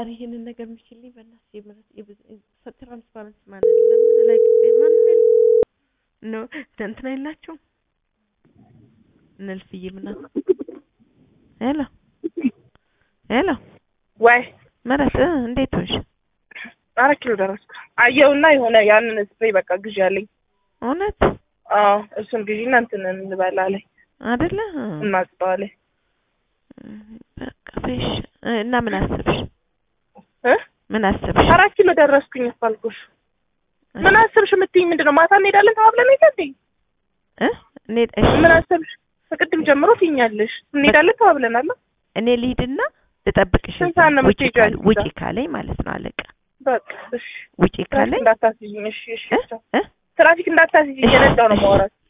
ኧረ ይሄንን ነገር ምችልኝ በእናትህ የምረት የብዙ ትራንስፓረንት ማለት ለምን ላይ ማንም የለም ነው እንትን አይላችሁም እነ እልፍዬ ምናምን ሄሎ ሄሎ ወይ ምህረት እ እንዴት ሆንሽ? አራት ኪሎ ደረስኩ። አየውና የሆነ ያንን ስፕሬይ በቃ ግዢ አለኝ። እውነት አዎ እሱን ግዢና እንትን እንበላለን አይደለ እናጽጠዋለን። በቃ በሽ እና ምን አሰብሽ? እ ምን አሰብሽ? አራት ኪሎ ደረስኩኝ እኮ አልኩሽ። ምን አሰብሽ የምትይኝ ምንድን ነው? ማታ እንሄዳለን ተባብለን አይደል እንዴ? እ እኔ እሺ ምን አሰብሽ? ከቅድም ጀምሮ ትይኛለሽ። እንሄዳለን ተባብለናል። እኔ ልሂድና ልጠብቅሽ ስንት ሰዓት ነው ውጪ የምትሄጂው ካለ አንቺ ውጪ እዛ? ካለኝ ማለት ነው አለቃ በቃ እሺ። ውጪ ትራፊክ ካለኝ እንዳታስይኝ። እሺ እሺ። እ እ ትራፊክ እንዳታስይኝ። እየነዳሁ ነው የማወራት።